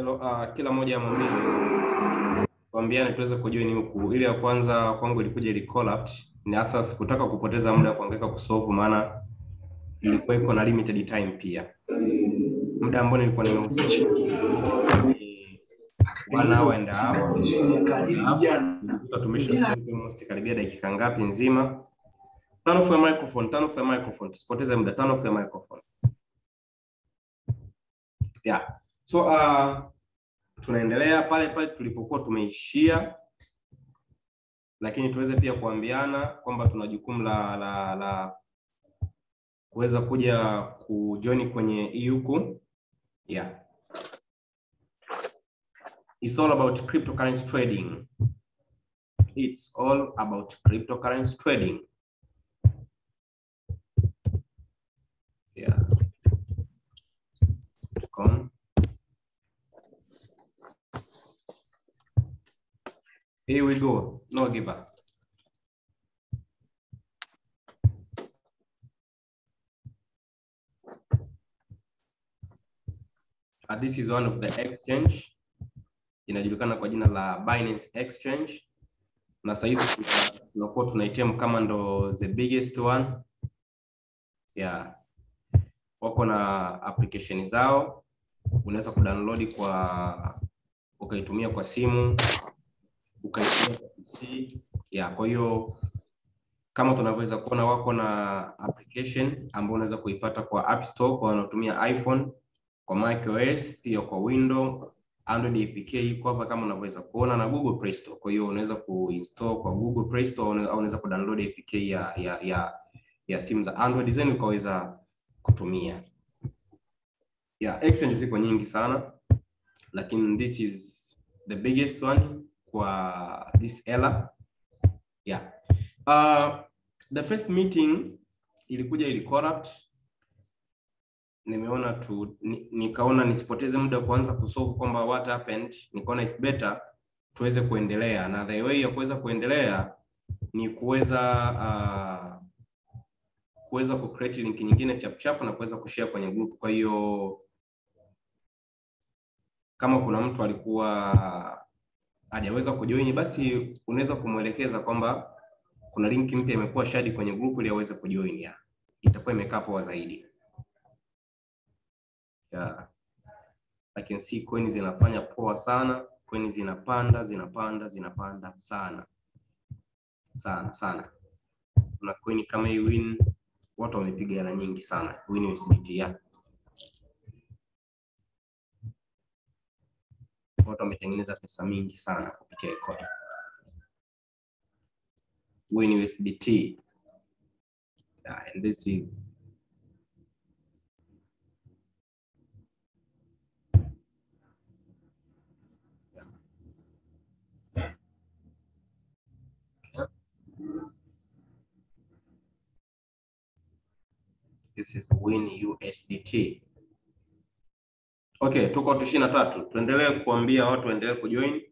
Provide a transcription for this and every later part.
Hello, uh, kila mmoja amwambie tuambiane tuweze kujoin huku. Ile ya kwanza kwangu ilikuja ili collapse, ni hasa sikutaka kupoteza muda kuangaika kusolve, maana ilikuwa iko na limited time pia. Muda ambao nilikuwa nimehusisha ni one hour and a half. Nilikuta tumesha almost karibia dakika ngapi nzima. Turn off your microphone, turn off your microphone. Tusipoteze muda, turn off your microphone. Yeah. So uh, tunaendelea pale pale tulipokuwa tumeishia, lakini tuweze pia kuambiana kwamba tuna jukumu la la la kuweza kuja kujoin kwenye hii huku. Yeah. It's all about cryptocurrency trading. It's all about cryptocurrency trading. Yeah. Come. Here we go. No give up. Uh, this is one of the exchange inajulikana kwa jina la Binance Exchange, na sasa hivi tuna- tunakuwa tunaitem kama ndo the biggest one yeah. Wako na application zao, unaweza kudownload kwa ukaitumia kwa simu ukaitumia kwa PC yeah. Kwa hiyo kama tunavyoweza kuona wako na application ambayo unaweza kuipata kwa App Store kwa wanaotumia iPhone, kwa macOS pia kwa Windows Android APK iko hapa kama unavyoweza kuona na Google Play Store. Kwa hiyo unaweza kuinstall kwa Google Play Store au una- au unaweza kudownload APK ya ya ya, ya simu za Android zenu ukaweza kutumia. Yeah, exchange ziko nyingi sana lakini this is the biggest one kwa this era. Yeah. Uh, the first meeting ilikuja ili corrupt nimeona tu ni, nikaona nisipoteze muda kuanza kusolve kwamba what happened, nikaona it's better tuweze kuendelea, na the way ya kuweza kuendelea ni kuweza uh, kuweza ku create link nyingine chap chap na kuweza kushare kwenye group. Kwa hiyo kama kuna mtu alikuwa hajaweza kujoin, basi unaweza kumwelekeza kwamba kuna link mpya imekuwa shared kwenye group ili aweze kujoin, ya itakuwa imekaa poa zaidi yeah. I can see coin zinafanya poa sana, coin zinapanda zinapanda zinapanda sana sana sana. Kuna coin kama hii win, watu wamepiga hela nyingi sana win USDT ya watu wametengeneza pesa mingi sana kupitia hii coin win USDT yeah, and this is This is Win USDT. Okay, tuko watu ishirini na tatu. Tuendelee kuambia watu waendelee kujoin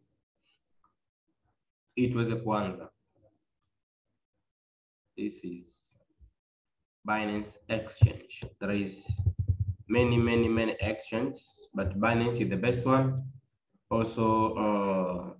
ili tuweze kuanza. This is Binance Exchange. There is many many many exchanges, but Binance is the best one. Also, uh,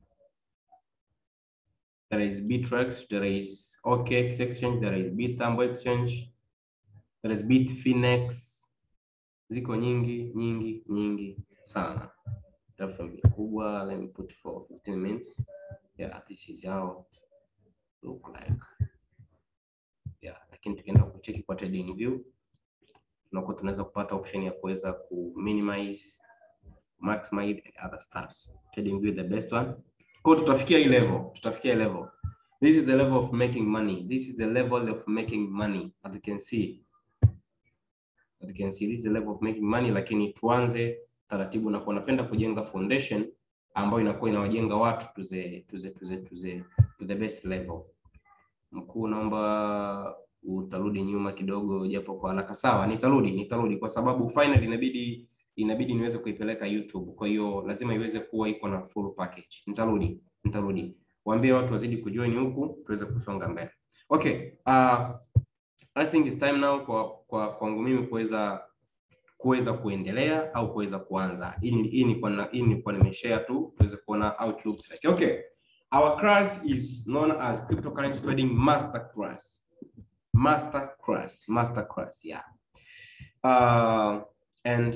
there is Bittrex, there is OKX Exchange, there is Bitambo Exchange, there is Bitfinex. Ziko nyingi nyingi nyingi sana. Definitely kubwa. Let me put for 15 minutes. Yeah, this is how look like. Yeah, lakini tukienda kucheki kwa trading view tunakuwa tunaweza kupata option ya kuweza ku minimize maximize and other stuffs. Trading view the best one. Kwa hiyo tutafikia hii level, tutafikia hii level. This is the level of making money. This is the level of making money as you can see. As you can see this is the level of making money, lakini tuanze taratibu na kwa napenda kujenga foundation ambayo inakuwa inawajenga watu to the to the to the to the to the best level. Mkuu, naomba utarudi nyuma kidogo japo kwa haraka. Sawa, nitarudi nitarudi kwa sababu finally inabidi inabidi niweze kuipeleka YouTube. Kwa hiyo lazima iweze kuwa iko na full package. Nitarudi, nitarudi. Waambie watu wazidi kujoin huku tuweze kusonga mbele. Okay, uh, I think it's time now kwa kwa kwangu mimi kuweza kuweza kuendelea au kuweza kuanza. Hii ni- hii ni kwa hii ni kwa nimeshare tu tuweze kuona how it looks like. Okay. Our class is known as cryptocurrency trading master class. Master class, master class, yeah. Uh, and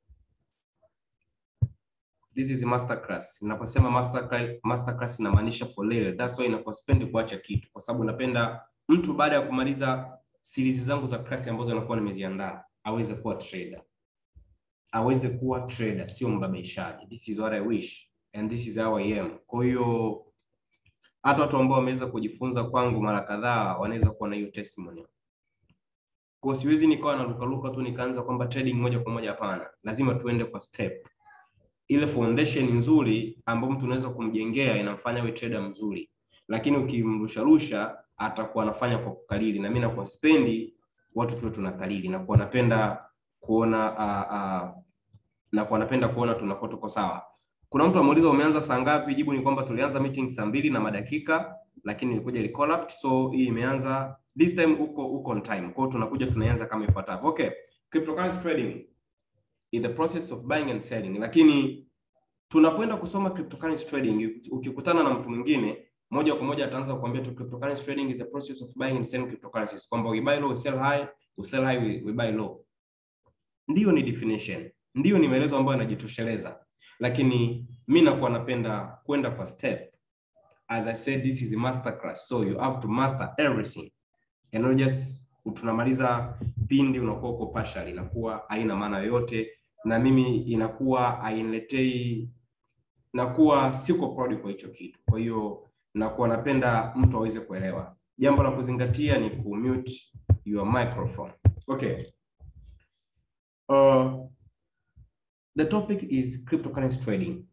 this is a master class. Ninaposema master class, master class inamaanisha for real. That's why inapospendi kuacha kitu kwa sababu napenda mtu baada ya kumaliza series zangu za class ambazo nakuwa nimeziandaa aweze kuwa trader. Aweze kuwa trader, sio mbabaishaji. This is what I wish and this is how I am. Kwa hiyo hata watu ambao wameweza kujifunza kwangu mara kadhaa wanaweza kuwa na hiyo testimony. Kwa siwezi nikawa narukaruka tu nikaanza kwamba trading moja kwa moja, hapana. Lazima tuende kwa step. Ile foundation nzuri ambayo mtu unaweza kumjengea inamfanya awe trader mzuri, lakini ukimrusharusha atakuwa anafanya kwa kukalili, na mimi nakuwa spendi watu tuwe tunakalili, nakuwa napenda kuona uh, uh, nakuwa napenda kuona tunakuwa tuko sawa. Kuna mtu ameuliza umeanza saa ngapi? Jibu ni kwamba tulianza meeting saa mbili na madakika, lakini ilikuja ili collapse, so hii imeanza this time uko uko on time. Kwa hiyo tunakuja tunaanza kama ifuatavyo. Okay, cryptocurrency trading is the process of buying and selling, lakini tunapoenda kusoma cryptocurrency trading, ukikutana na mtu mwingine moja kwa moja ataanza kukwambia tu cryptocurrency trading is the process of buying and selling cryptocurrencies, kwamba we buy low, we sell high, we sell high, we, we buy low. Ndiyo ni definition, ndiyo ni maelezo ambayo yanajitosheleza, lakini mi nakuwa napenda kwenda kwa step. As I said, this is a master class, so you have to master everything and not just tunamaliza pindi unakuwa uko partial, inakuwa haina maana yoyote, na mimi inakuwa hainiletei, nakuwa siko proud kwa hicho kitu. Kwa hiyo nakuwa napenda mtu aweze kuelewa. Jambo la kuzingatia ni ku mute your microphone. Okay. Uh, the topic is cryptocurrency trading.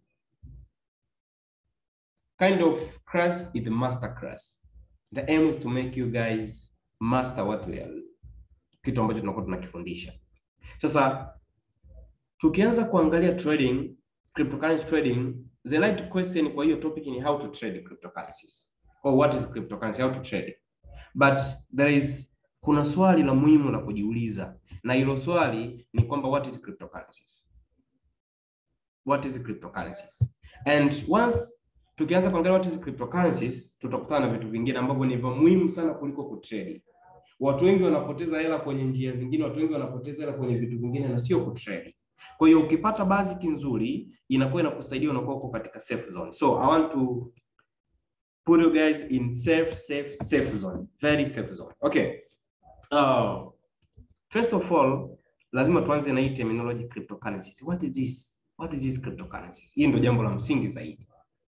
Kind of class is the master class. The aim is to make you guys master what we are, kitu ambacho tunakuwa tunakifundisha. Sasa tukianza kuangalia trading, cryptocurrency trading, the right question kwa hiyo topic ni how to trade cryptocurrencies or what is cryptocurrency, how to trade. But there is kuna swali la muhimu la kujiuliza, na hilo swali ni kwamba what is cryptocurrencies? What is cryptocurrencies? And once tukianza kuangalia what is cryptocurrencies, tutakutana na vitu vingine ambavyo ni vya muhimu sana kuliko kutrade. Watu wengi wanapoteza hela kwenye njia zingine, watu wengi wanapoteza hela kwenye vitu vingine na sio kutrade. Kwa hiyo ukipata basic nzuri inakuwa inakusaidia, unakuwa uko katika safe zone. So I want to put you guys in safe, safe, safe zone, very safe zone. Okay. Uh, first of all, lazima tuanze na hii terminology cryptocurrencies. What is this? What is this cryptocurrencies? Hii ndio jambo la msingi zaidi.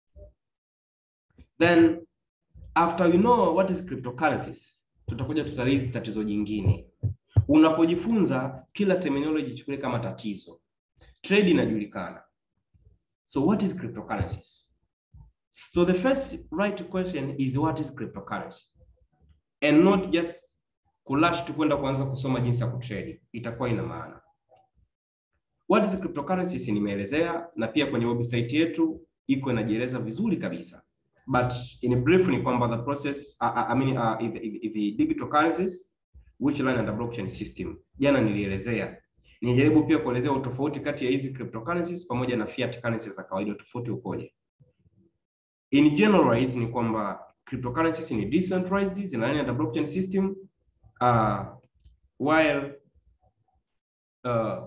Then after you know what is cryptocurrencies, tutakuja tutalizi tatizo jingine. Unapojifunza kila terminology chukulie kama tatizo. Trade inajulikana. So what is cryptocurrencies? So the first right question is what is cryptocurrency? And not just kulash tu kwenda kuanza kusoma jinsi ya kutrade. Itakuwa ina maana. What is cryptocurrencies nimeelezea na pia kwenye website yetu iko inajieleza vizuri kabisa. But in brief ni kwamba the process uh, uh, I mean uh, the, the, the digital currencies which run under blockchain system. Jana nilielezea. Nijaribu pia kuelezea utofauti kati ya hizi cryptocurrencies pamoja na fiat currencies za kawaida, tofauti ukoje. In generalize ni kwamba cryptocurrencies ni decentralized, zina run under blockchain system uh, while uh,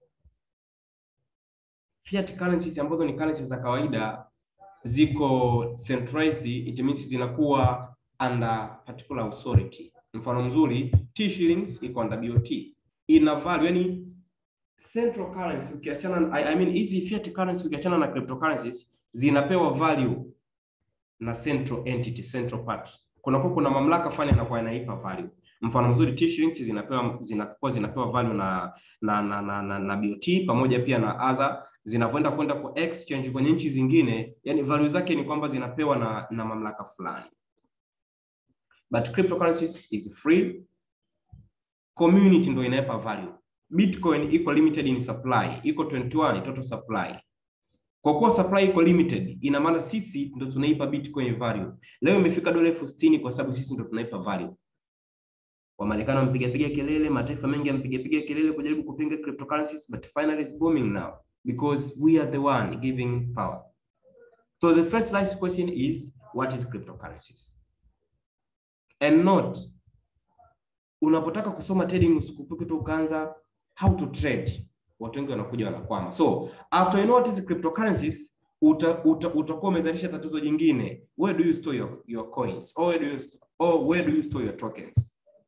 fiat currencies ambazo ni currencies za kawaida ziko centralized, it means zinakuwa under particular authority. Mfano mzuri T shillings iko under BOT, ina value yani central currency ukiachana I, I mean hizi fiat currency ukiachana na cryptocurrencies zinapewa value na central entity, central part. Kuna kwa kuna mamlaka fulani inakuwa inaipa value. Mfano mzuri T shillings zinapewa zinakuwa zinapewa value na na na, na, na, na BOT pamoja pia na other zinavyoenda kwenda kwa exchange kwenye nchi zingine, yani value zake ni kwamba zinapewa na, na mamlaka fulani. But cryptocurrencies is free. Community ndio inaipa value. Bitcoin iko limited in supply, iko 21 total supply. Kwa kuwa supply iko limited, ina maana sisi ndo tunaipa Bitcoin value. Leo imefika dola elfu sitini kwa sababu sisi ndo tunaipa value. Wamarekani wampiga piga kelele, mataifa mengi yampiga piga kelele kujaribu kupinga cryptocurrencies, but finally it's booming now because we are the one giving power. So the first life question is what is cryptocurrencies? And not unapotaka kusoma trading usikupuke tu ukaanza how to trade. Watu wengi wanakuja wanakwama. So after you know what is cryptocurrencies, uta, uta, utakuwa umezalisha tatizo jingine. Where do you store your, your coins? Or where do you, or where do you store your tokens?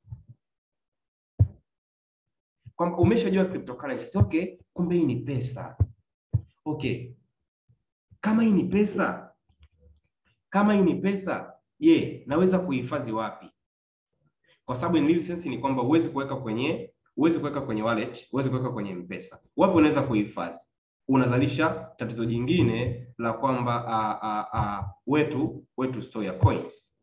Kwamba umeshajua cryptocurrencies. Okay, kumbe hii ni pesa. Okay. Kama hii ni pesa, kama hii ni pesa, je, yeah, naweza kuhifadhi wapi? Kwa sababu in real sense ni kwamba huwezi kuweka kwenye huwezi kuweka kwenye wallet, huwezi kuweka kwenye M-Pesa. Wapi unaweza kuhifadhi? Unazalisha tatizo jingine la kwamba uh, uh, uh, wetu wetu store ya coins.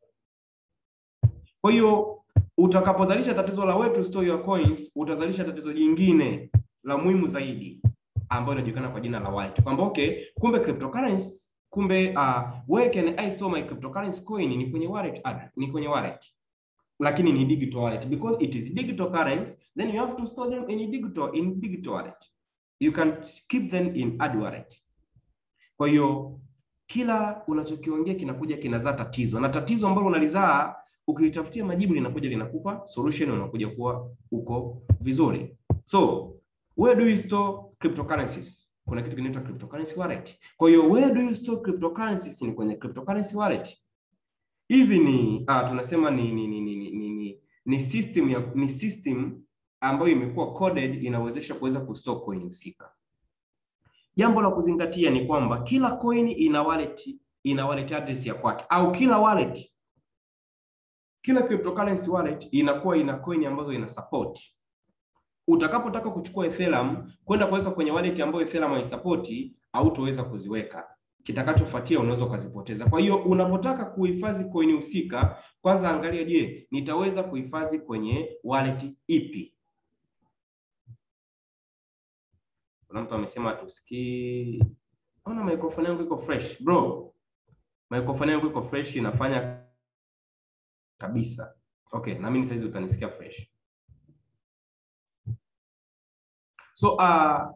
Kwa hiyo utakapozalisha tatizo la where to store your coins, utazalisha tatizo jingine la muhimu zaidi ambayo inajulikana kwa jina la wallet. Kwamba okay, kumbe cryptocurrency, kumbe uh, where can I store my cryptocurrency coin? Ni kwenye wallet address, ni kwenye wallet. Lakini ni digital wallet because it is digital currency, then you have to store them in digital in digital wallet. You can keep them in hard wallet. Kwa hiyo kila unachokiongea kinakuja kinazaa tatizo, na tatizo ambalo unalizaa ukitafutia majibu linakuja linakupa solution, unakuja kuwa uko vizuri. So where do you store cryptocurrencies? Kuna kitu kinaitwa cryptocurrency wallet. Kwa hiyo where do you store cryptocurrencies? Ni kwenye cryptocurrency wallet. Hizi ni ah, tunasema ni ni ni ni, ni, ni, ni system ya ni system ambayo imekuwa coded inawezesha kuweza kustore coin husika. Jambo la kuzingatia ni kwamba kila coin ina wallet ina wallet address ya kwake au kila wallet kila cryptocurrency wallet inakuwa ina coin ambazo ina support. Utakapotaka kuchukua Ethereum kwenda kuweka kwenye wallet ambayo Ethereum haisapoti, hautoweza kuziweka. Kitakachofuatia unaweza ukazipoteza. Kwa hiyo unapotaka kuhifadhi coin husika, kwanza angalia, je, nitaweza kuhifadhi kwenye wallet ipi? Kuna mtu amesema tusikii. Ona microphone yangu iko fresh. Bro, microphone yangu iko fresh inafanya kabisa. Okay, na mimi saizi utanisikia fresh. So uh,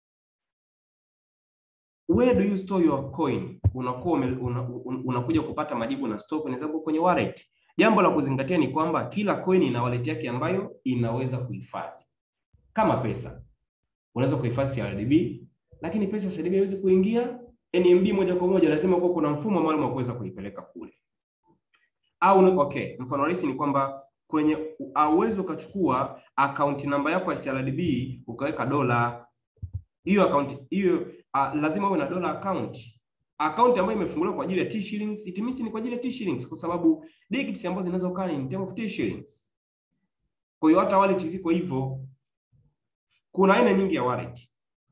where do you store your coin? Unakuwa una, unakuja kupata majibu na store coin zako kwenye wallet. Jambo la kuzingatia ni kwamba kila coin ina wallet yake ambayo inaweza kuhifadhi. Kama pesa. Unaweza kuhifadhi CRDB, lakini pesa CRDB haiwezi kuingia NMB moja kwa moja, lazima kuwa kuna mfumo maalum wa kuweza kuipeleka kule. Au okay, mfano rahisi ni kwamba kwenye auwezi ukachukua account namba yako ya CRDB ukaweka dola. Hiyo account hiyo uh, lazima uwe na dola account. Account ambayo imefunguliwa kwa ajili ya T shillings, it means ni kwa ajili ya T shillings kwa sababu digits ambazo zinaweza kukaa ni in terms of T shillings. Kwa hiyo hata wallet ziko hivyo. Kuna aina nyingi ya wallet.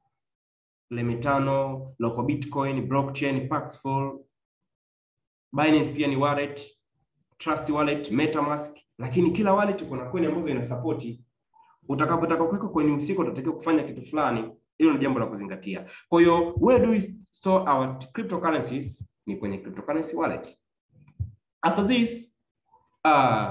Lemetano, Local Bitcoin, Blockchain, Paxful, Binance pia ni wallet, Trust Wallet, MetaMask, lakini kila wallet kuna coin ambazo ina support. Utakapotaka kuweka coin husika utatakiwa kufanya kitu fulani. Hilo ni jambo la kuzingatia. Kwa hiyo where do we store our cryptocurrencies? Ni kwenye cryptocurrency wallet. After this uh,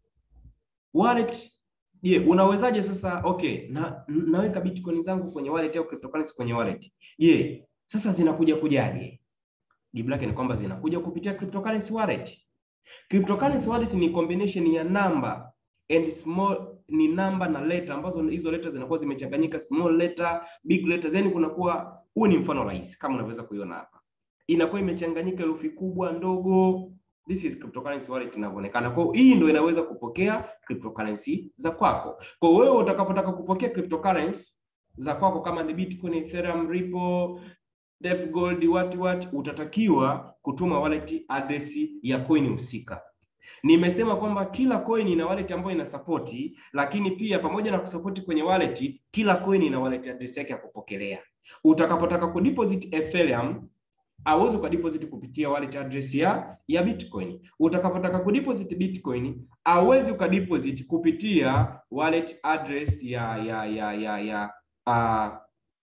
wallet Je, yeah, unawezaje sasa okay, na naweka bitcoin zangu kwenye wallet au cryptocurrency kwenye wallet. Je, yeah, sasa zinakuja kujaje? Jibu lake ni kwamba zinakuja kupitia cryptocurrency wallet. Cryptocurrency wallet ni combination ya namba and small ni namba na letter ambazo hizo letter zinakuwa zimechanganyika small letter, big letter, yani kunakuwa huu ni mfano rahisi kama unaweza kuiona hapa. Inakuwa imechanganyika herufi kubwa, ndogo, This is cryptocurrency wallet inavyoonekana. Kwa hiyo hii ndio inaweza kupokea cryptocurrency za kwako. Kwa hiyo wewe utakapotaka kupokea cryptocurrency za kwako kama ni Bitcoin, Ethereum, Ripple, Def Gold, what what utatakiwa kutuma wallet address ya coin husika. Nimesema kwamba kila coin ina wallet ambayo ina support, lakini pia pamoja na kusupport kwenye wallet, kila coin ina wallet address yake ya kupokelea. Utakapotaka kudeposit Ethereum auwezi ukadeposit kupitia wallet address ya ya Bitcoin. Utakapotaka kudeposit Bitcoin auwezi ukadeposit kupitia wallet address ya ya ya ya ya uh,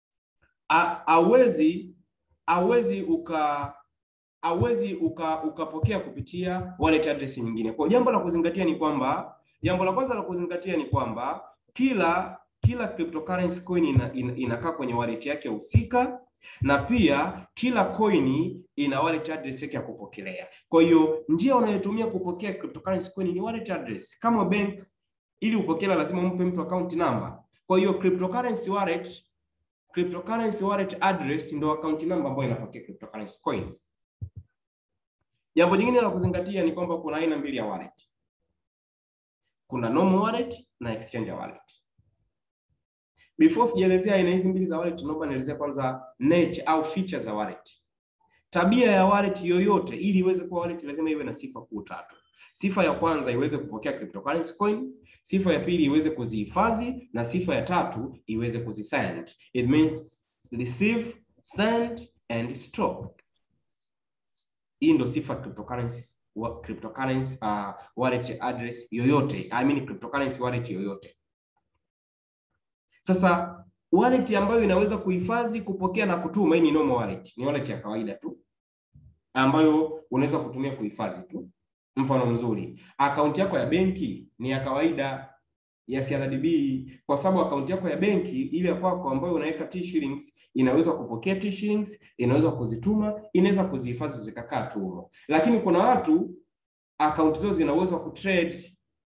auwezi auwezi uka auwezi uka ukapokea kupitia wallet address nyingine. Kwa jambo la kuzingatia ni kwamba jambo la kwanza la kuzingatia ni kwamba kila kila cryptocurrency coin ina, ina, inakaa kwenye wallet yake husika na pia kila coin ina wallet address yake ya kupokelea. Kwa hiyo njia unayotumia kupokea cryptocurrency coin ni wallet address. Kama bank, ili upokea lazima umpe mtu account number. Kwa hiyo cryptocurrency wallet cryptocurrency wallet address ndio account number ambayo inapokea cryptocurrency coins. Jambo jingine la kuzingatia ni kwamba kuna aina mbili ya wallet. Kuna normal wallet na exchange wallet. Before sijaelezea aina hizi mbili za wallet, naomba nielezea kwanza nature au features za wallet. Tabia ya wallet yoyote ili iweze kuwa wallet lazima iwe na sifa kuu tatu. Sifa ya kwanza iweze kupokea cryptocurrency coin, sifa ya pili iweze kuzihifadhi na sifa ya tatu iweze kuzisend. It means receive, send and store. Hii ndio sifa cryptocurrency wa cryptocurrency uh, wallet address yoyote. I mean cryptocurrency wallet yoyote. Sasa wallet ambayo inaweza kuhifadhi, kupokea na kutuma, hii ni normal wallet. Ni wallet ya kawaida tu ambayo unaweza kutumia kuhifadhi tu. Mfano mzuri, akaunti yako ya benki ni ya kawaida ya CRDB, kwa sababu akaunti yako ya benki ile ya kwako ambayo unaweka T shillings inaweza kupokea T shillings, inaweza kuzituma, inaweza kuzihifadhi zikakaa tu. Lakini kuna watu akaunti zao zina uwezo wa kutrade.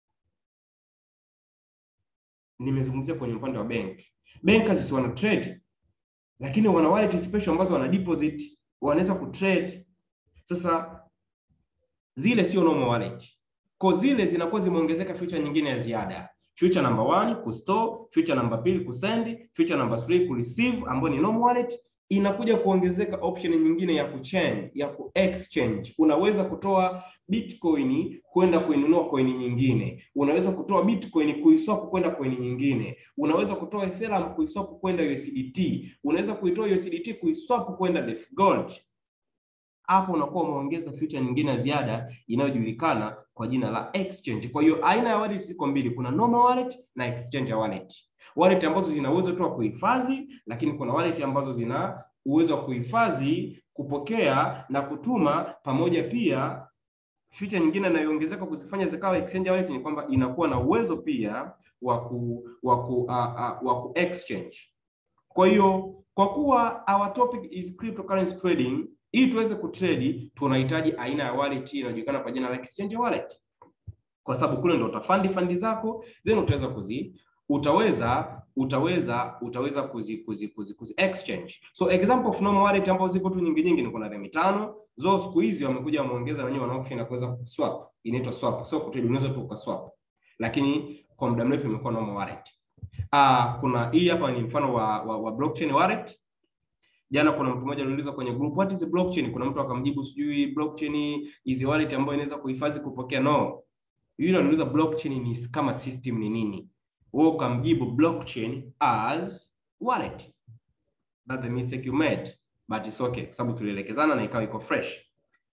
Nimezungumzia kwenye upande wa benki, bankers wana trade, lakini wana wallet special ambazo wana deposit, wanaweza kutrade. Sasa zile sio normal wallet. Kwa zile zinakuwa zimeongezeka feature nyingine ya ziada. Feature number one kustore, feature number mbili kusend, feature number three kureceive ambayo ni normal wallet. Inakuja kuongezeka option nyingine ya kuchange, ya kuexchange. Unaweza kutoa Bitcoin kwenda kuinunua coin nyingine. Unaweza kutoa Bitcoin kuiswap kwenda coin nyingine. Unaweza kutoa Ethereum kuiswap kwenda USDT. Unaweza kuitoa USDT kuiswap kwenda DeFi Gold hapo unakuwa umeongeza feature nyingine ya ziada inayojulikana kwa jina la exchange. Kwa hiyo aina ya wallet ziko mbili, kuna normal wallet na exchange wallet. Wallet ambazo zina uwezo tu wa kuhifadhi, lakini kuna wallet ambazo zina uwezo wa kuhifadhi, kupokea na kutuma pamoja. Pia feature nyingine inayoongezeka kuzifanya zikawa exchange wallet ni kwamba inakuwa na uwezo pia wa ku wa ku uh, uh, wa ku exchange. Kwa hiyo kwa kuwa our topic is cryptocurrency trading ili tuweze kutrade tunahitaji aina ya wallet inayojulikana kwa jina la exchange wallet, kwa sababu kule ndo utafandi fandi zako then utaweza kuzi utaweza utaweza utaweza kuzi kuzi kuzi, kuzi exchange. So example of normal wallet ambazo ziko tu nyingi nyingi ni kuna Remi tano zo siku hizi wamekuja wameongeza wenyewe wana option ya kuweza swap, inaitwa swap. So kutrade unaweza tu ukaswap, lakini kwa muda mrefu imekuwa normal wallet. Ah, kuna hii hapa ni mfano wa, wa, wa blockchain wallet Jana kuna mtu mmoja aliuliza kwenye group what is blockchain? Kuna mtu akamjibu sijui blockchain is wallet ambayo inaweza kuhifadhi kupokea. No, yule aliuliza blockchain ni kama system ni nini, wewe ukamjibu blockchain as wallet. That's the mistake you made but it's okay, kwa sababu tulielekezana na ikawa iko fresh.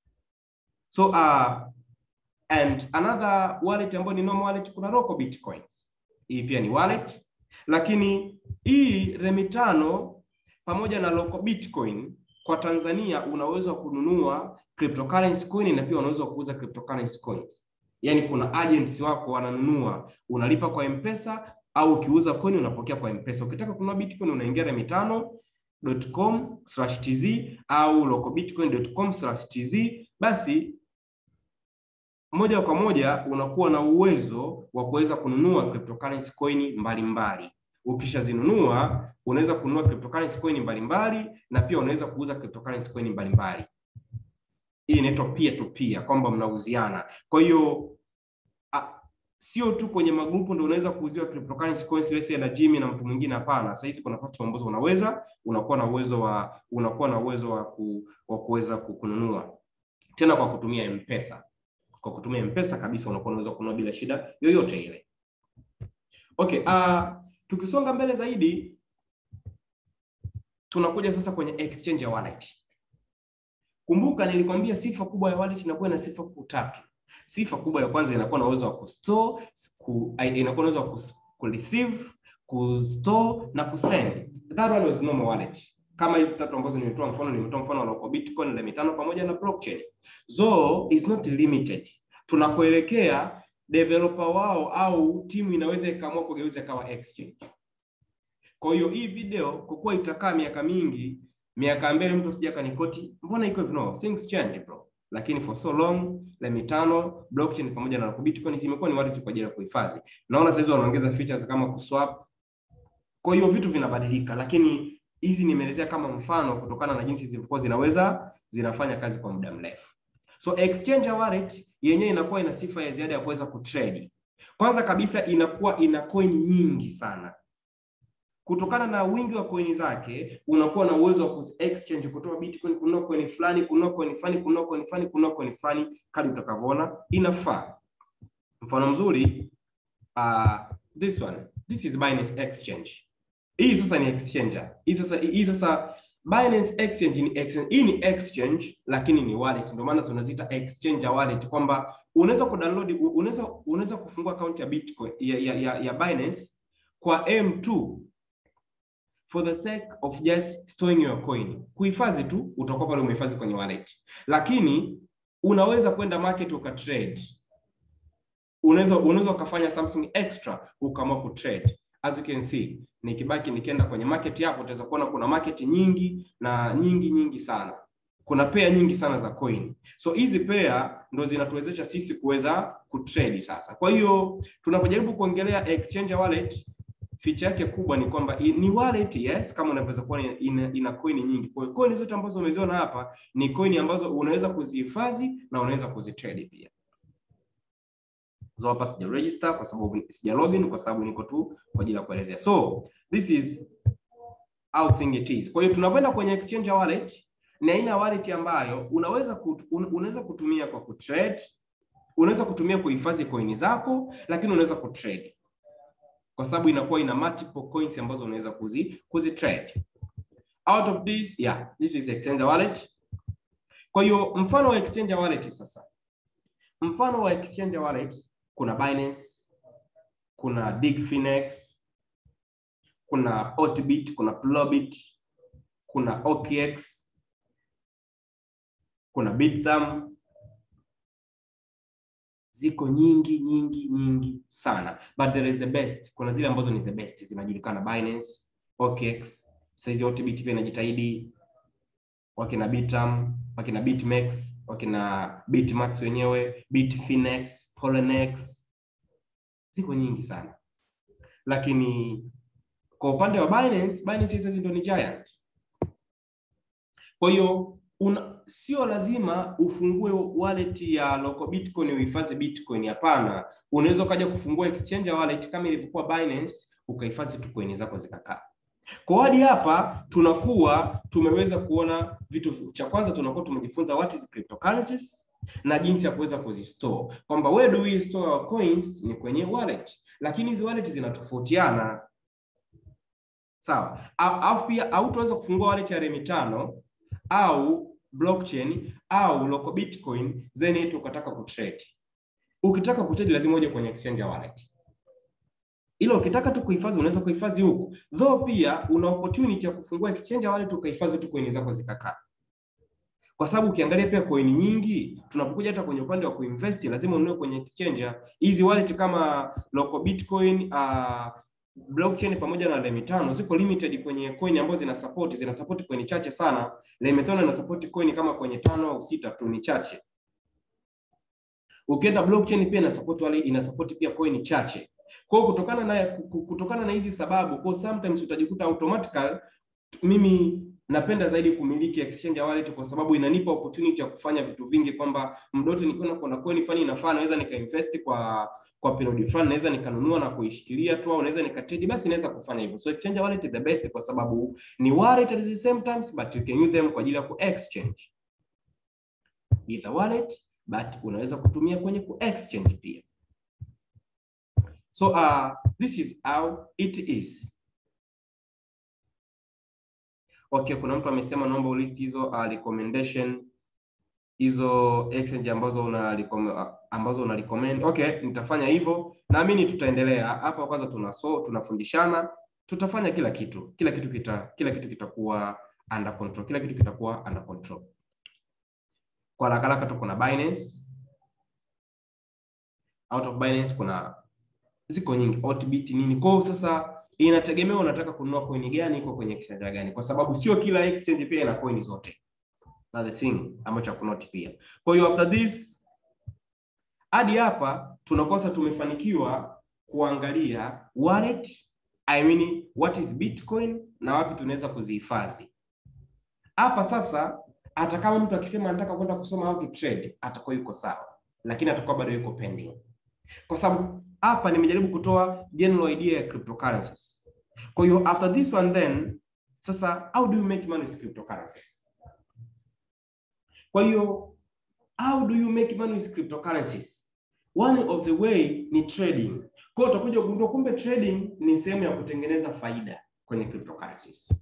So uh, and another wallet ambayo ni normal wallet, kuna Roko Bitcoins. Hii pia ni wallet, lakini hii Remi tano pamoja na local Bitcoin kwa Tanzania una uwezo wa kununua cryptocurrency coin na pia unaweza kuuza cryptocurrency coins. Yaani kuna agents wako wananunua, unalipa kwa M-Pesa au ukiuza coin unapokea kwa M-Pesa. Ukitaka kununua Bitcoin unaingia remitano.com/tz au localbitcoin.com/tz basi moja kwa moja unakuwa na uwezo wa kuweza kununua cryptocurrency coin mbalimbali. Ukishazinunua unaweza kununua cryptocurrency coin mbalimbali na pia unaweza kuuza cryptocurrency coin mbalimbali. Hii inaitwa peer to peer, kwamba mnauziana. Kwa hiyo sio tu kwenye magrupu ndio unaweza kuuziwa cryptocurrency coins lese na Jimmy na mtu mwingine. Hapana, sasa hizi kuna platform ambazo unaweza unakuwa na uwezo wa unakuwa na uwezo wa ku, wa kuweza kununua tena kwa kutumia M-Pesa. Kwa kutumia M-Pesa kabisa unakuwa unaweza kununua bila shida yoyote ile. Okay, uh, tukisonga mbele zaidi tunakuja sasa kwenye exchange ya wallet. Kumbuka nilikwambia sifa kubwa ya wallet inakuwa na sifa kuu tatu. Sifa kubwa ya kwanza inakuwa na uwezo wa kustore, ku, inakuwa na uwezo wa kureceive, kustore na kusend. That one was normal wallet. Kama hizi tatu ambazo nimetoa mfano, nimetoa mfano wa Bitcoin, Remi tano pamoja na blockchain. So is not limited. Tunakoelekea developer wao au timu inaweza ikaamua kugeuza kama exchange. Kwa hiyo hii video kwa kuwa itakaa miaka mingi, miaka mbele mtu asija kanikoti, mbona iko hivyo? No, things change bro. Lakini for so long la mitano blockchain pamoja na Bitcoin zimekuwa ni wallet kwa ajili ya kuhifadhi. Naona sasa wanaongeza features kama kuswap. Kwa hiyo vitu vinabadilika, lakini hizi nimeelezea kama mfano kutokana na jinsi zilivyokuwa zinaweza zinafanya kazi kwa muda mrefu. So exchange wallet yenyewe inakuwa ina sifa ya ziada ya kuweza kutrade. Kwanza kabisa inakuwa ina coin nyingi sana. Kutokana na wingi wa coin zake, unakuwa na uwezo wa ku exchange kutoa Bitcoin kununua coin fulani, kununua coin fulani, kununua coin fulani, kununua coin fulani kadri utakavyoona inafaa. Mfano mzuri uh, this one. This is Binance Exchange. Hii sasa ni exchanger. Hii sasa hii sasa Binance Exchange ni exchange. Hii ni exchange lakini ni wallet. Ndio maana tunaziita exchanger wallet kwamba unaweza kudownload unaweza unaweza kufungua account ya Bitcoin ya, ya, ya, ya Binance kwa M2 for the sake of just storing your coin. Kuhifadhi tu utakuwa pale umehifadhi kwenye wallet. Lakini unaweza kwenda market ukatrade. Unaweza unaweza ukafanya something extra ukaamua kutrade. As you can see, nikibaki nikienda kwenye market hapo utaweza kuona kuna market nyingi na nyingi nyingi sana. Kuna pair nyingi sana za coin. So hizi pair ndo zinatuwezesha sisi kuweza kutrade sasa. Kwa hiyo tunapojaribu kuongelea exchange wallet feature yake kubwa ni kwamba ni wallet yes, kama unavyoweza kuona ina, ina coin nyingi. Kwa hiyo coin zote ambazo umeziona hapa ni coin ambazo unaweza kuzihifadhi na unaweza kuzitrade pia. So hapa sija register kwa sababu sija login kwa sababu niko tu kwa ajili ya kuelezea. So this is how thing it is. Kwa hiyo tunapoenda kwenye exchange wallet ni aina ya wallet ambayo unaweza kut, un, unaweza kutumia kwa kutrade, unaweza kutumia kuhifadhi coin zako, lakini unaweza kutrade kwa sababu inakuwa ina multiple coins ambazo unaweza kuzi kuzi trade. Out of this, yeah, this is exchange wallet. Kwa hiyo mfano wa exchange wallet sasa, mfano wa exchange wallet kuna Binance, kuna Digfinex, kuna Otbit, kuna Plobit, kuna OKX, kuna Bitsum. Ziko nyingi nyingi nyingi sana, but there is the best. Kuna zile ambazo ni the best zinajulikana, Binance, OKX. Saizi Otbit pia inajitahidi, wakina Bitum, wakina Bitmex, wakina Bitmax wenyewe, Bitfinex, Poloniex, ziko nyingi sana, lakini kwa upande wa Binance, Binance hizi ndio ni giant. Kwa hiyo sio lazima ufungue wallet ya local Bitcoin uhifadhi Bitcoin. Hapana, unaweza ukaja kufungua exchange wallet kama ilivyokuwa Binance, ukahifadhi tu coin zako zikakaa. Kwa hadi hapa tunakuwa tumeweza kuona vitu. Cha kwanza tunakuwa tumejifunza what is cryptocurrencies na jinsi ya kuweza kuzistore, kwamba where do we store our coins ni kwenye wallet, lakini hizi wallet zinatofautiana sawa. Au pia au tuweza kufungua wallet ya Remitano au blockchain au local Bitcoin then tukataka kutrade. Ukitaka kutrade lazima uje kwenye exchange wallet ila ukitaka tu kuhifadhi unaweza kuhifadhi huko, though pia una opportunity ya kufungua exchange wallet ukahifadhi tu coin zako zikakaa, kwa sababu ukiangalia pia coin nyingi, tunapokuja hata kwenye upande wa kuinvest lazima ununue kwenye exchange. Hizi wallet kama local Bitcoin, uh, blockchain pamoja na Remitano ziko limited kwenye coin ambazo zina support, zina support coin chache sana. Remitano ina support coin kama kwenye tano au sita tu, ni chache. Ukienda blockchain pia ina support wale, ina support pia coin chache. Kwa hiyo kutokana na kutokana na hizi sababu, kwa sometimes utajikuta automatically, mimi napenda zaidi kumiliki exchange wallet kwa sababu inanipa opportunity ya kufanya vitu vingi, kwamba mdote nikiona kuna coin fulani inafaa, naweza nikainvest kwa kwa period fulani, naweza nikanunua na kuishikilia tu, au naweza nikatrade, basi naweza kufanya hivyo. So exchange wallet is the best kwa sababu ni wallet at the same times, but you can use them kwa ajili ya ku exchange either wallet, but unaweza kutumia kwenye ku exchange pia. So uh, this is how it is. Okay, kuna mtu amesema naomba ulist hizo uh, recommendation hizo exchange ambazo una ambazo una recommend. Okay, nitafanya hivyo. Naamini tutaendelea hapa. Kwanza tuna so tunafundishana, tutafanya kila kitu, kila kitu kita kila kitu kitakuwa under control, kila kitu kitakuwa under control. Kwa haraka haraka tuko na Binance out of Binance kuna ziko nyingi Otbit nini. Kwa hiyo sasa inategemea unataka kununua coin gani, iko kwenye exchange gani, kwa sababu sio kila exchange pia ina coin zote. Na the thing ambacho kunoti pia. Kwa hiyo after this hadi hapa tunakosa tumefanikiwa kuangalia wallet, I mean what is Bitcoin na wapi tunaweza kuzihifadhi. Hapa sasa hata kama mtu akisema anataka kwenda kusoma how to trade atakuwa yuko sawa, lakini atakuwa bado yuko pending, kwa sababu hapa nimejaribu kutoa general idea ya cryptocurrencies. Kwa hiyo after this one then sasa how do you make money with cryptocurrencies? Kwa hiyo how do you make money with cryptocurrencies? One of the way ni trading. Kwa hiyo utakuja kugundua kumbe trading ni sehemu ya kutengeneza faida kwenye cryptocurrencies.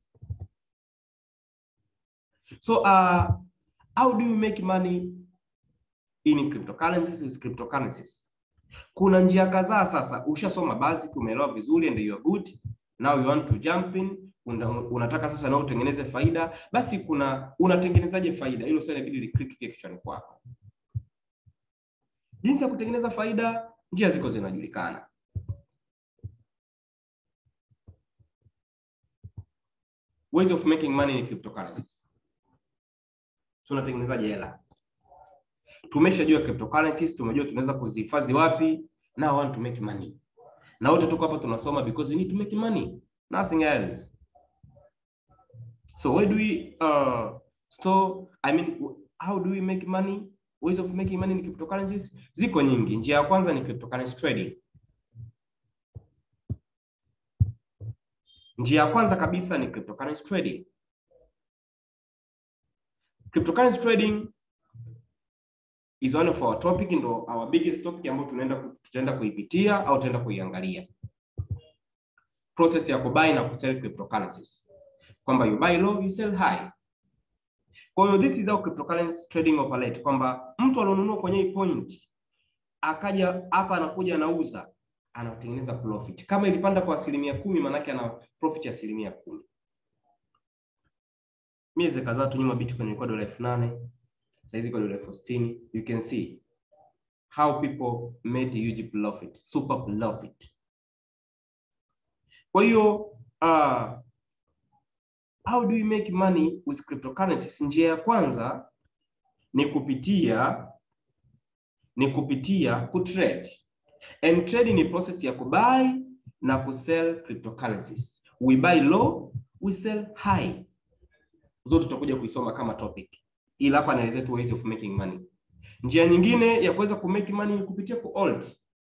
So uh, how do you make money in cryptocurrencies with cryptocurrencies? Kuna njia kadhaa sasa. Ushasoma basic, umeelewa vizuri and you are good. Now you want to jump in. Una, unataka sasa na utengeneze faida, basi kuna unatengenezaje faida? Hilo sasa inabidi li-click kichwani kwako. Jinsi ya kutengeneza faida, njia ziko zinajulikana. Ways of making money in cryptocurrencies. Tunatengenezaje hela? Tumeshajua cryptocurrencies, tumejua tunaweza kuzihifadhi wapi. Now I want to make money. Na wote tuko hapa tunasoma because we need to make money, nothing else. So where do we uh, store, I mean how do we make money? Ways of making money in cryptocurrencies ziko nyingi. Njia ya kwanza ni cryptocurrency trading. Njia ya kwanza kabisa ni cryptocurrency trading. Cryptocurrency trading is one of our topic, ndo our biggest topic ambayo tunaenda tutaenda kuipitia au tutaenda kuiangalia process ya kubuy na kusell cryptocurrencies, kwamba you buy low you sell high. Kwa hiyo this is how cryptocurrency trading operate, kwamba mtu alionunua kwenye hii point akaja hapa anakuja anauza anatengeneza profit. Kama ilipanda kwa asilimia kumi, maanake ana profit ya asilimia kumi. Miezi kadhaa tu nyuma Bitcoin ilikuwa dola elfu nane sasa hizi kwa dola elfu sitini. You can see how people made a huge profit, super profit. Kwa hiyo uh, how do you make money with cryptocurrencies? Njia ya kwanza ni kupitia ni kupitia kutrade. And trade ni process ya kubuy na kusell cryptocurrencies. We buy low, we sell high. Zote tutakuja kuisoma kama topic. Ila hapa naelezea tu ways of making money. Njia nyingine ya kuweza ku make money ni kupitia ku hold.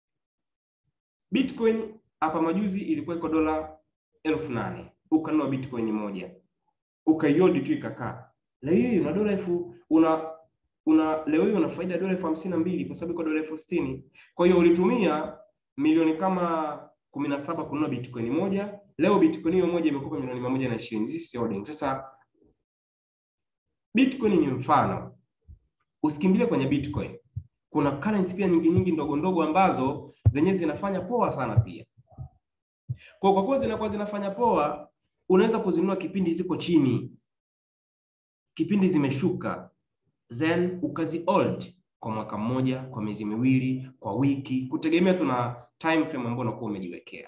Bitcoin hapa majuzi ilikuwa iko dola elfu nane ukanunua bitcoin moja ukaiodi tu ikakaa. Leo hii una dola elfu una una leo hii una faida dola elfu hamsini na mbili kwa sababu iko dola elfu sitini. Kwa hiyo ulitumia milioni kama kumi na saba kununua bitcoin moja. Leo bitcoin hiyo moja imekupa milioni mia moja na ishirini. This is holding. Sasa bitcoin ni mfano, usikimbilie kwenye bitcoin. Kuna currency pia nyingi nyingi ndogo ndogo ambazo zenyewe zinafanya poa sana pia. Kwa kwa kuwa zinakuwa zinafanya poa, unaweza kuzinunua kipindi ziko chini, kipindi zimeshuka, then ukazi hold kwa mwaka mmoja, kwa miezi miwili, kwa wiki, kutegemea tuna time frame ambayo unakuwa umejiwekea.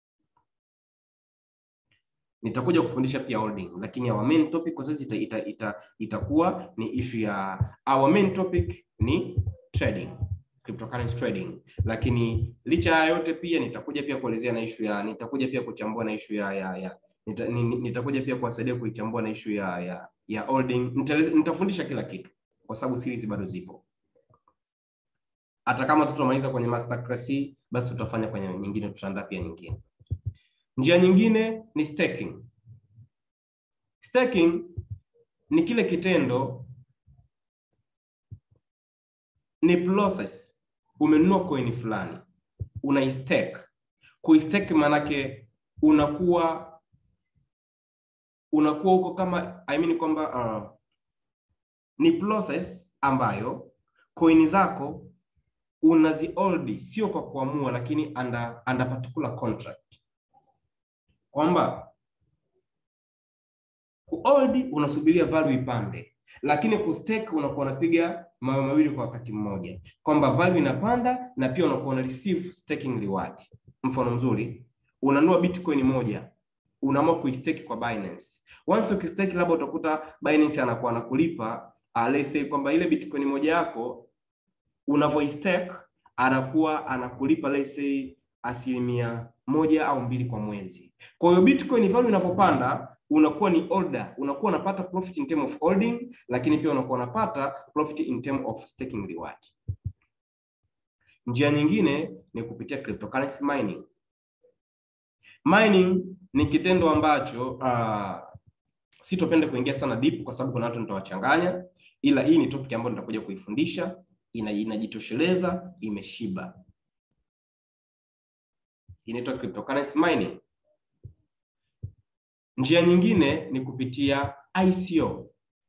Nitakuja kufundisha pia holding, lakini our main topic kwa sasa ita, ita, ita, itakuwa ni issue ya our main topic ni trading cryptocurrency trading, lakini licha ya yote pia nitakuja pia kuelezea na issue ya nitakuja pia kuchambua na issue ya ya, ya nita, nitakuja pia kuwasaidia kuichambua na issue ya ya, ya holding. Nitafundisha kila kitu kwa sababu series bado zipo. Hata kama tutamaliza kwenye masterclass hii, basi tutafanya kwenye nyingine, tutaandaa pia nyingine. Njia nyingine ni staking. Staking ni kile kitendo ni process umenunua coin fulani unaistake. Kuistake maanake unakuwa unakuwa huko kama I mean kwamba uh, ni process ambayo coin zako unazihold sio kwa kuamua, lakini under, under particular contract, kwamba kuhold unasubiria value ipande, lakini kustake unakuwa unapiga mambo mawili kwa wakati mmoja, kwamba value inapanda na pia unakuwa una receive staking reward. Mfano mzuri, unanunua bitcoin moja, unaamua kuistake kwa Binance. Once ukistake, labda utakuta Binance anakuwa anakulipa uh, let's say kwamba ile bitcoin moja yako unavyoistake anakuwa anakulipa let's say asilimia moja au mbili kwa mwezi. Kwa hiyo bitcoin value inapopanda unakuwa ni order, unakuwa unapata profit in term of holding, lakini pia unakuwa unapata profit in term of staking reward. Njia nyingine ni kupitia cryptocurrency mining. Mining ni kitendo ambacho uh, sitopenda kuingia sana deep kwa sababu kuna watu nitawachanganya, ila hii ni topic ambayo nitakuja kuifundisha, ina inajitosheleza, imeshiba. Inaitwa cryptocurrency mining. Njia nyingine ni kupitia ICO.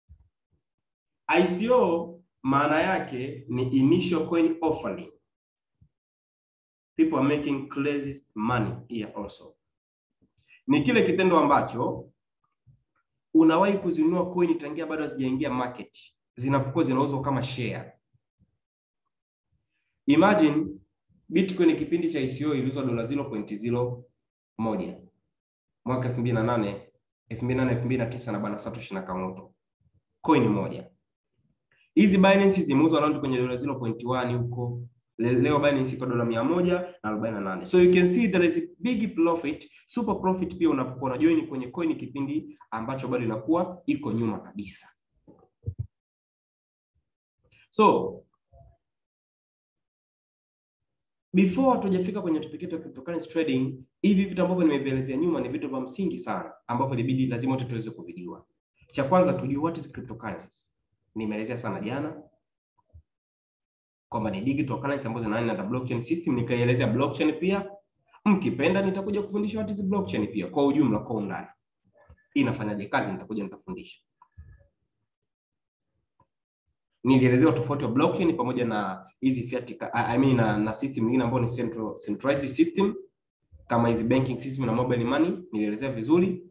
ICO maana yake ni initial coin offering. People are making crazy money here also. Ni kile kitendo ambacho unawahi kuzinunua coin tangia bado hazijaingia market, zinapokuwa zinauzwa kama share. Imagine Bitcoin kipindi cha ICO iliuzwa dola 0.01 mwaka 2008 2008 2009 na bana Satoshi Nakamoto, coin moja. Hizi Binance zimeuzwa around kwenye dola 0.1 huko. Leo Binance iko dola 148. So you can see there is a big profit, super profit pia unapokuwa una join kwenye coin kipindi ambacho bado inakuwa iko nyuma kabisa. So before tujafika kwenye topic yetu ya cryptocurrency trading, hivi vitu ambavyo nimevielezea nyuma ni vitu vya msingi sana ambavyo ilibidi lazima wote tuweze kuvijua. Cha kwanza tujue what is cryptocurrency. Nimeelezea sana jana kwamba ni digital currency ambazo zinaenda na blockchain system, nikaelezea blockchain pia. Mkipenda nitakuja kufundisha what is blockchain pia kwa ujumla, kwa undani inafanyaje kazi, nitakuja nitafundisha. Nilielezea tofauti wa blockchain pamoja na hizi fiat I mean na, na system nyingine ambayo ni central centralized system kama hizi banking system na mobile money, nilielezea vizuri,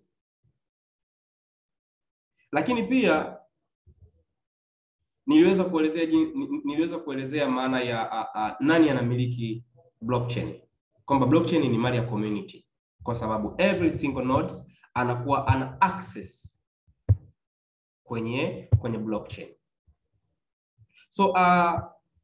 lakini pia niliweza kuelezea niliweza kuelezea maana ya a, a, nani anamiliki blockchain, kwamba blockchain ni mali ya community, kwa sababu every single node anakuwa ana access kwenye kwenye blockchain. So uh,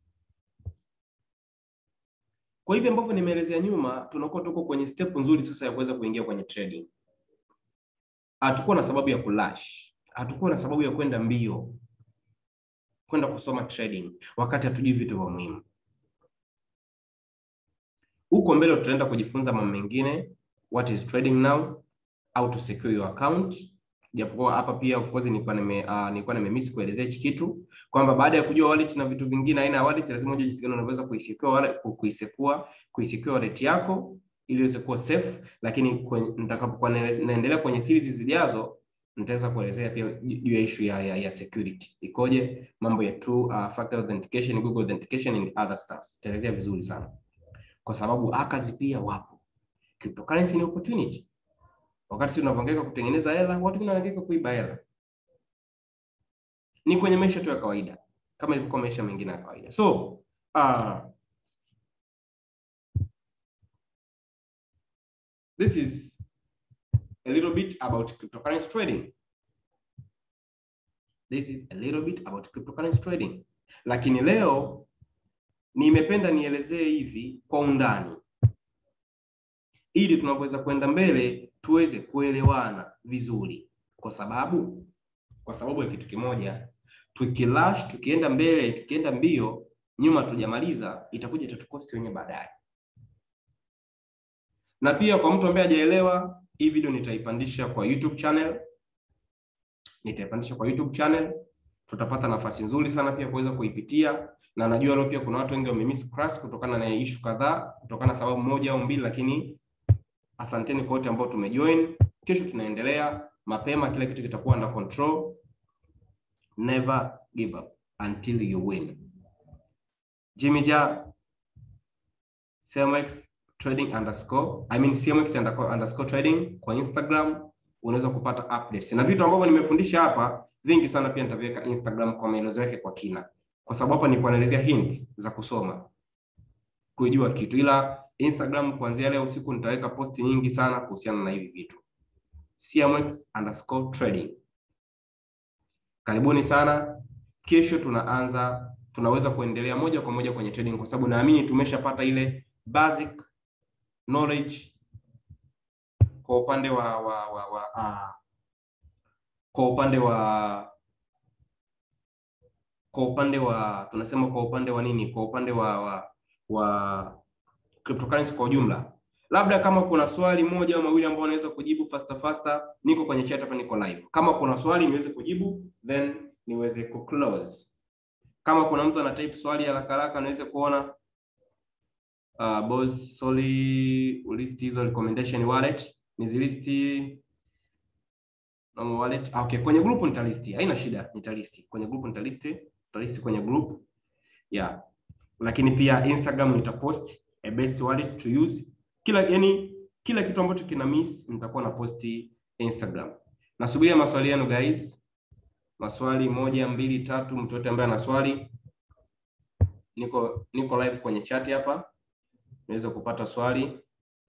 kwa hivyo ambavyo nimeelezea nyuma, tunakuwa tuko kwenye step nzuri sasa ya kuweza kuingia kwenye trading. Hatukuwa na sababu ya kulash, hatukuwa na sababu ya kwenda mbio kwenda kusoma trading wakati hatujui vitu vya muhimu. Huko mbele tutaenda kujifunza mambo mengine, what is trading now, how to secure your account. Japokuwa hapa pia of course nilikuwa nime uh, nilikuwa nimemiss kuelezea hichi kitu kwamba baada ya kujua wallet na vitu vingine, aina ya wallet lazima ujue jinsi gani unaweza kuisecure wallet, kuisecure kuisecure wallet yako ili iweze kuwa safe. Lakini nitakapokuwa naendelea kwenye series zijazo nitaweza kuelezea pia juu ya issue ya, ya, ya security ikoje, mambo ya two uh, factor authentication, Google authentication and other stuff. Nitaelezea vizuri sana kwa sababu hackers pia wapo. Cryptocurrency ni opportunity. Wakati sisi tunapohangaika kutengeneza hela, watu wengine wanahangaika kuiba hela. Ni kwenye maisha tu ya kawaida kama ilivyokuwa maisha mengine ya kawaida. So uh, this is a little bit about cryptocurrency trading. This is a little bit about cryptocurrency trading. Lakini leo nimependa nielezee hivi kwa undani ili tunapoweza kwenda mbele tuweze kuelewana vizuri, kwa sababu kwa sababu ya kitu kimoja, tukilash, tukienda mbele, tukienda mbio, nyuma tujamaliza, itakuja itatukosti wenyewe baadaye. Na pia kwa mtu ambaye hajaelewa hii video nitaipandisha kwa YouTube channel, nitaipandisha kwa YouTube channel. Tutapata nafasi nzuri sana pia kuweza kuipitia, na najua leo pia kuna watu wengi wamemiss class kutokana na issue kadhaa, kutokana na sababu moja au mbili, lakini asanteni kwa wote ambao tumejoin. Kesho tunaendelea mapema, kila kitu kitakuwa under control. Never give up until you win. Jimmy Ja CMX trading underscore I mean CMX underscore trading kwa Instagram, unaweza kupata updates na vitu ambavyo nimefundisha hapa vingi sana, pia nitaviweka Instagram kwa maelezo yake kwa kina. kwa sababu hapa nilikuwa naelezea hints za kusoma kujua kitu, ila Instagram kuanzia leo usiku nitaweka posti nyingi sana kuhusiana na hivi vitu. CMX underscore trading. Karibuni sana. Kesho tunaanza, tunaweza kuendelea moja kwa moja kwenye trading, kwa sababu naamini tumeshapata ile basic knowledge kwa upande wa wa wa, wa uh, kwa upande wa kwa upande wa tunasema kwa upande wa nini, kwa upande wa wa, wa cryptocurrency kwa ujumla. Labda kama kuna swali moja au mawili ambao unaweza kujibu faster faster, niko kwenye chat hapa, niko live. Kama kuna swali niweze kujibu, then niweze ku close. Kama kuna mtu ana type swali haraka haraka niweze kuona. Uh, boss sorry, ulisti hizo recommendation wallet nizilisti normal wallet. Ah, okay, kwenye group nitalisti, haina shida, nitalisti kwenye group, nitalisti nitalisti kwenye group yeah, lakini pia Instagram nitapost a best wallet to use kila yani kila kitu ambacho kina miss nitakuwa na posti Instagram. Nasubiria maswali yenu guys, maswali moja mbili tatu, mtu yote ambaye ana swali, niko niko live kwenye chat hapa, naweza kupata swali.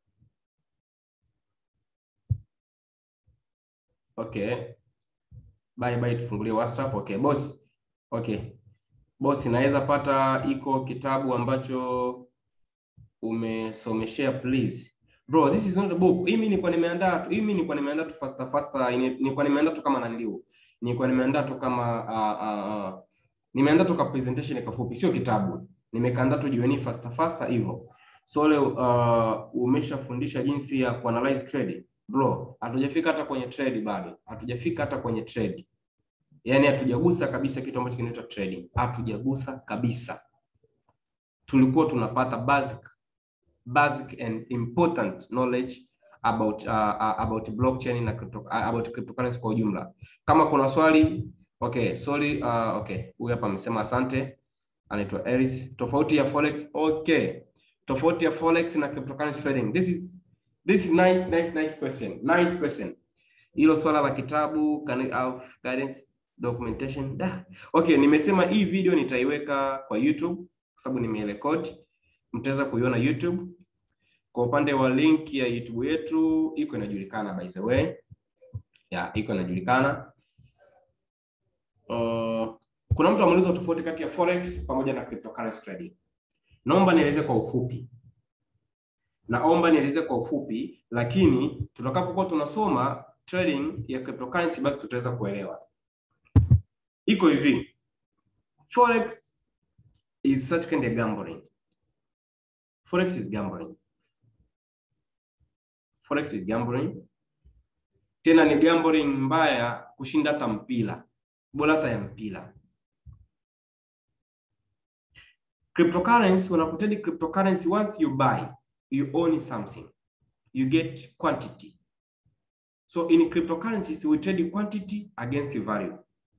Okay, bye bye, tufungulie WhatsApp. Okay boss, okay boss, naweza pata iko kitabu ambacho umesomeshea please bro, this is not a book. Hii mimi nilikuwa nimeandaa tu, hii mimi nilikuwa nimeandaa tu faster faster, nilikuwa nimeandaa tu kama naniliu, nilikuwa nimeandaa tu kama uh, uh, uh, nimeandaa tu ka presentation kafupi, sio kitabu, nimekaandaa tu jioni faster faster hivyo. So leo uh, umeshafundisha jinsi ya kuanalyze trade bro, hatujafika hata kwenye trade bado, hatujafika hata kwenye trade, yaani hatujagusa kabisa kitu ambacho kinaitwa trading, hatujagusa kabisa. Tulikuwa tunapata basic basic and important knowledge about uh, uh, about blockchain na crypto, uh, about cryptocurrency kwa ujumla. Kama kuna swali okay, sorry uh, okay, huyu hapa amesema asante, anaitwa Eris. Tofauti ya forex okay, tofauti ya forex na cryptocurrency trading. This is this is nice nice nice question, nice question. Hilo swala la kitabu can of guidance documentation da. Okay, nimesema hii video nitaiweka kwa YouTube kwa sababu nimerekodi mtaweza kuiona YouTube. Kwa upande wa link ya YouTube yetu iko inajulikana, by the way ya iko inajulikana. Uh, kuna mtu ameuliza tofauti kati ya forex pamoja na cryptocurrency trading. Naomba nieleze kwa ufupi, naomba nieleze kwa ufupi, lakini tutakapokuwa tunasoma trading ya cryptocurrency, basi tutaweza kuelewa. Iko hivi, forex is such kind of gambling Forex is gambling. Forex is gambling. Tena ni gambling mbaya kushinda hata mpira, bora hata ya mpira. Cryptocurrency, unapotrade cryptocurrency, once you buy, you own something. You get quantity. So in cryptocurrencies we trade quantity against value.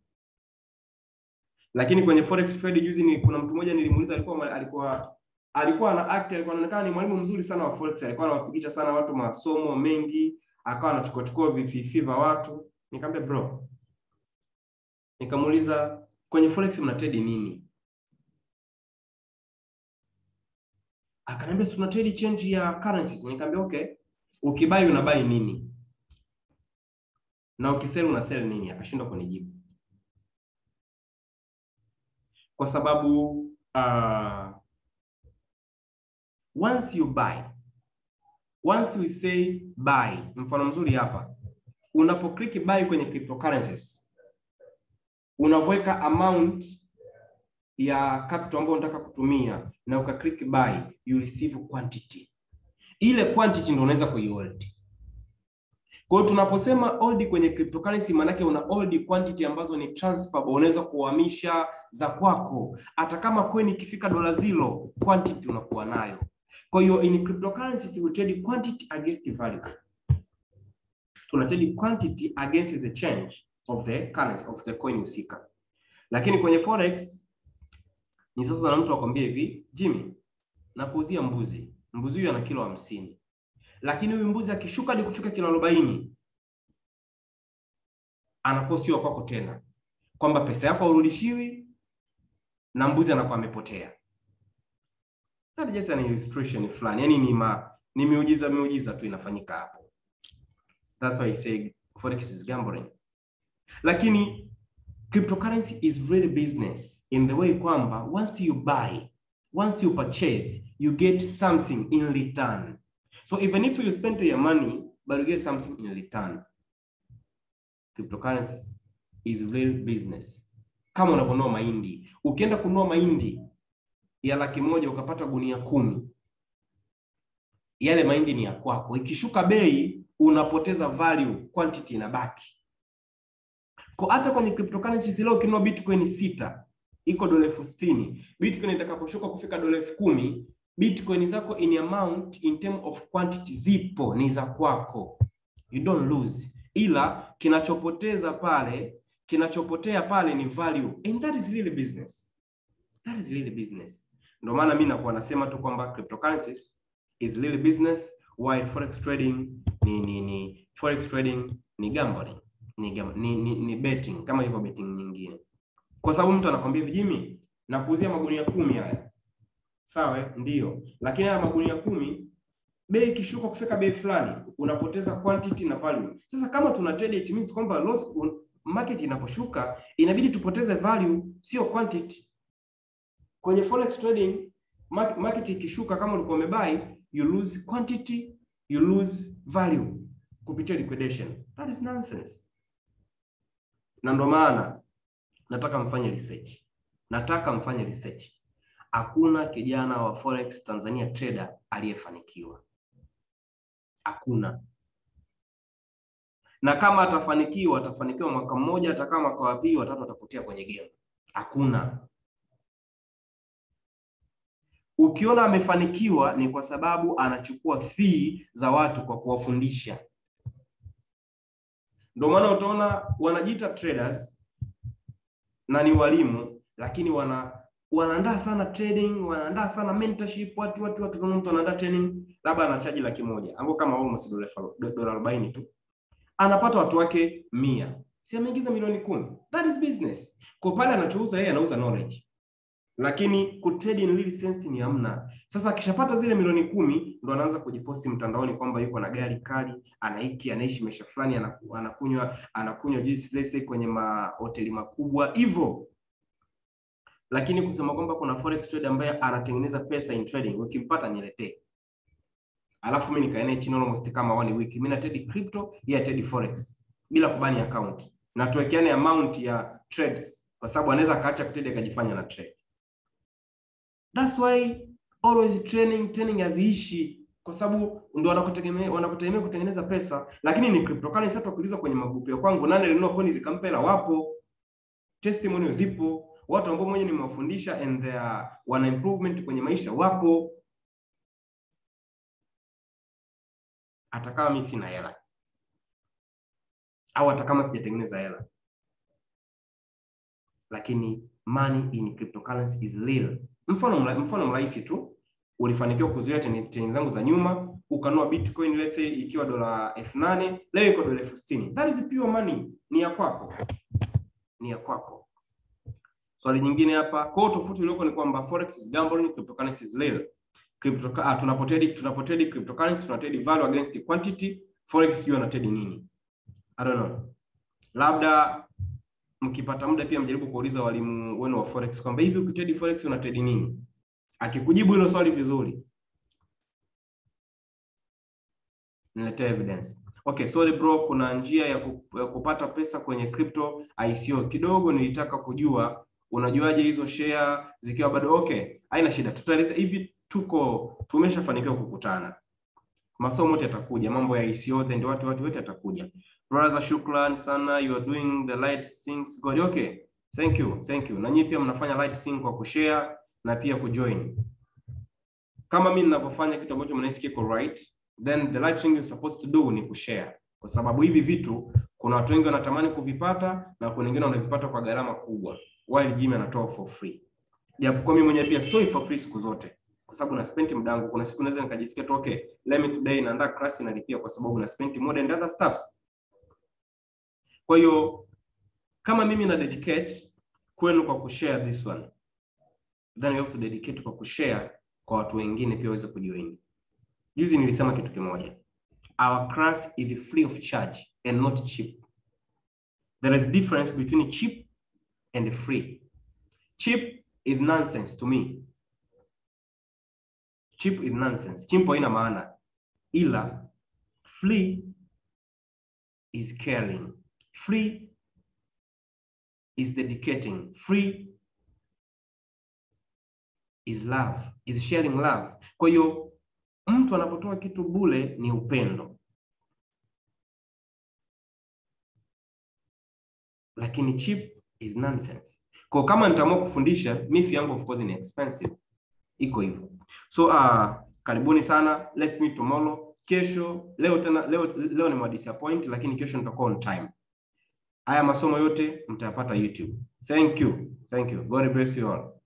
Lakini kwenye forex trade juzi ni kuna mtu mmoja nilimuuliza, alikuwa alikuwa alikuwa ana act, alikuwa anaonekana ni mwalimu mzuri sana wa forex, alikuwa anawapigisha sana watu masomo mengi, akawa anachukua chukua vififi vya watu. Nikamwambia bro, nikamuuliza kwenye forex mna trade nini? Akaniambia tuna trade change ya currencies. Nikamwambia okay, ukibai unabai nini na ukisell una sell nini? Akashindwa kunijibu kwa sababu uh, once you buy, once we say buy, mfano mzuri hapa, unapo click buy kwenye cryptocurrencies, unaweka amount ya capital ambayo unataka kutumia na uka click buy, you receive quantity. Ile quantity ndio unaweza kuihold. Kwa hiyo tunaposema hold kwenye cryptocurrency, maanake una hold quantity ambazo ni transferable, unaweza kuhamisha za kwako, hata kama coin ikifika dola zero, quantity unakuwa nayo. Kwa hiyo in cryptocurrencies we trade quantity against value. Tuna trade quantity against the change of the currency of the coin husika. Lakini kwenye forex ni sasa na mtu akwambia hivi, Jimmy, nakuuzia mbuzi. Mbuzi huyu ana kilo hamsini. Lakini huyu mbuzi akishuka hadi kufika kilo arobaini anakuwa sio kwako tena. Kwamba pesa yako haurudishiwi na mbuzi anakuwa amepotea. That just an illustration fulani, yani ni ma, ni miujiza miujiza tu inafanyika hapo. That's why I say forex is gambling. Lakini cryptocurrency is really business in the way kwamba once you buy, once you purchase, you get something in return. So even if you spend your money, but you get something in return. Cryptocurrency is real business. Kama unaponunua mahindi, ukienda kununua mahindi ya laki moja ukapata gunia kumi, yale mahindi ni ya kwako. Ikishuka bei, unapoteza value, quantity inabaki. Kwa hata kwenye cryptocurrencies leo ukinunua bitcoin sita iko dola elfu sitini bitcoin itakaposhuka kufika dola elfu kumi bitcoin zako in amount in term of quantity zipo ni za kwako, you don't lose, ila kinachopoteza pale kinachopotea pale ni value and that is really business, that is really business. Ndio maana mimi nakuwa nasema tu kwamba cryptocurrencies is really business while forex trading ni ni ni forex trading ni gambling ni, gam, ni, ni, ni betting kama hivyo betting nyingine, kwa sababu mtu anakwambia hivi, Jimmy, nakuuzia magunia kumi haya sawa, ndio, lakini haya magunia kumi bei ikishuka kufika bei fulani unapoteza quantity na value. Sasa kama tuna trade it means kwamba loss market inaposhuka inabidi tupoteze value, sio quantity. Kwenye forex trading market ikishuka, kama ulikuwa umebuy, you lose quantity, you lose value kupitia liquidation. That is nonsense. Na ndo maana nataka mfanye research, nataka mfanye research. Hakuna kijana wa forex Tanzania trader aliyefanikiwa, hakuna. Na kama atafanikiwa, atafanikiwa mwaka mmoja, atakaa mwaka wa pili, watatu atapotea kwenye game. Hakuna. Ukiona amefanikiwa ni kwa sababu anachukua fee za watu kwa kuwafundisha. Ndio maana utaona wanajiita traders na ni walimu, lakini wana wanaandaa sana trading, wanaandaa sana mentorship. Watu watu watu, kama mtu anaandaa training, labda anachaji laki moja ambao kama almost dola dola arobaini tu, anapata watu wake mia, si ameingiza milioni kumi. That is business. Kwa pale anachouza yeye, anauza knowledge lakini kutrade in real sense ni hamna. Sasa akishapata zile milioni kumi ndo anaanza kujiposti mtandaoni kwamba yuko na gari kali, anaiki anaishi maisha fulani, anakunywa anakunywa juice lese kwenye mahoteli makubwa hivyo. Lakini kusema kwamba kuna forex trader ambaye anatengeneza pesa in trading, ukimpata niletee, alafu mimi nikae naye chini almost kama one week, mimi na trade crypto, yeye trade forex bila kubani account, na tuwekeane amount ya trades, kwa sababu anaweza akaacha kutrade akajifanya na trade. That's why always training training haziishi, kwa sababu ndio wanakutegemea wanakutegemea kutengeneza pesa, lakini ni cryptocurrency. Hata ukiuliza kwenye magrupu ya kwangu, nani alinunua coin zikampa hela? Wapo, testimonial zipo, watu ambao mwenye nimewafundisha and they are wana improvement kwenye maisha wapo, hata kama mimi sina hela au hata kama sijatengeneza hela, lakini money in cryptocurrency is real. Mfano mfano mrahisi tu, ulifanikiwa kuzuia treni zangu za nyuma, ukanua bitcoin let's say ikiwa dola elfu nane leo iko dola elfu sitini That is pure money, ni ya kwako, ni ya kwako. Swali nyingine hapa, kwa tofauti ulioko ni kwamba forex is gambling, cryptocurrency is real. Crypto ah, tunapotrade tunapotrade cryptocurrency tunatrade value against quantity. Forex sio na trade nini? I don't know. Labda mkipata muda pia mjaribu kuuliza walimu wenu wa forex kwamba hivi ukitrade forex una trade nini? Akikujibu hilo swali vizuri, niletee evidence. Okay, sorry bro, kuna njia ya, ku, ya kupata pesa kwenye crypto ICO. Kidogo nilitaka kujua unajuaje hizo share zikiwa bado okay? Haina shida, tutaeleza hivi. Tuko tumeshafanikiwa kukutana, masomo yote yatakuja, mambo ya ICO ndio watu watu wote yatakuja. Brother, shukran sana, you are doing the right things God. Okay, thank you, thank you. Na nyinyi pia mnafanya right thing kwa kushare na pia kujoin. Kama mimi ninapofanya kitu ambacho mnahisi kiko right, then the right thing you supposed to do ni kushare, kwa sababu hivi vitu kuna watu wengi wanatamani kuvipata na kuna wengine wanavipata kwa gharama kubwa, while Jimmy anatoa for free. Japokuwa mimi mwenyewe pia stoi for free siku zote, kwa sababu na spend muda wangu. Kuna siku naweza nikajisikia tu okay, let me today naandaa class nalipia, kwa sababu na spend more and other stuffs. Kwa hiyo kama mimi na dedicate kwenu kwa kushare this one then you have to dedicate kwa kushare kwa watu wengine pia waweze kujoin. Juzi nilisema kitu kimoja, our class is free of charge and not cheap. There is difference between cheap and free. Cheap is nonsense to me. Cheap is nonsense. Cheap haina maana, ila free is caring. Free is dedicating. Free is love, is sharing love. Kwa hiyo mtu anapotoa kitu bule ni upendo, lakini cheap is nonsense. Kwa kama nitaamua kufundisha, mifi yangu of course ni expensive, iko hivyo. So uh, karibuni sana, let's meet tomorrow. Kesho leo tena leo, leo ni disappoint, lakini kesho nitakuwa on time. Haya masomo yote mtayapata YouTube. Thank you. Thank you. God bless you all.